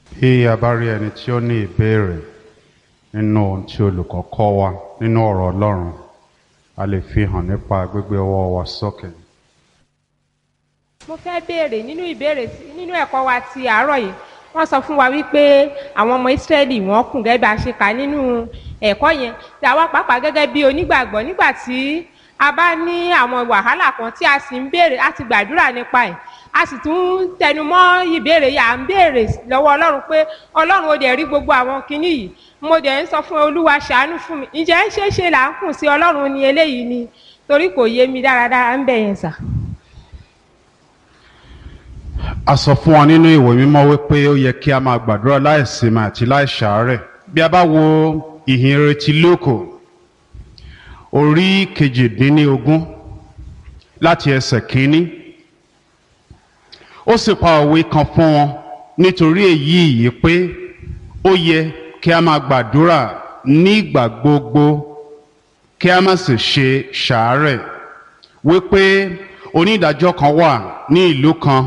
Bí a bá rí ẹni tí ó ní ìbéèrè nínú ohun tí olùkọ́ kọ́ wa nínú ọ̀rọ̀ Ọlọ́run, a lè fi hàn nípa gbígbé ọwọ́ wa sókè. mo fẹ́ béèrè nínú ìbéèrè tí- nínú ẹ̀kọ́ wa ti àárọ̀ yìí wọ́n sọ fún wa wípé àwọn ọmọ ìsírẹ́lì wọ́n kùn gẹ́gẹ́ bá a ṣe kà nínú ẹ̀kọ́ yẹn tí àwa pàápàá gẹ́gẹ́ bí onígbàgbọ́ nígbà tí a bá ní àwọn wàhálà kan tí a sì ń béèrè a ti gbàdúrà nípa ẹ̀ a sì tún tẹnu mọ́ ìbéèrè yìí à ń béèrè lọ́wọ́ ọlọ́run pé ọlọ́run ó dẹ̀ rí gbogbo àwọn kinní yìí mo dẹ̀ ń sọ fún olúwa ṣàánú fún mi ǹjẹ́ ń ṣe é ṣe là ń kùn sí ọlọ́run ni eléyìí ni torí kò yé mi dáradára ń bẹ̀ yẹn sà. A sọ fún wa nínú ìwé mímọ́ wípé ó yẹ kí a máa gbàdúrà láìsinmi àti láìṣàárẹ̀. Bí a bá wo ìhìnrere ti Lóòkò, orí kejìdínlógún láti ẹsẹ̀ kínní. Ó sì pa òwe kan fún wọn nítorí èyí yìí pé ó yẹ kí a máa gbàdúrà nígbà gbogbo kí a má sì ṣe ṣàárẹ̀ wípé onídàájọ́ kan wà ní ìlú kan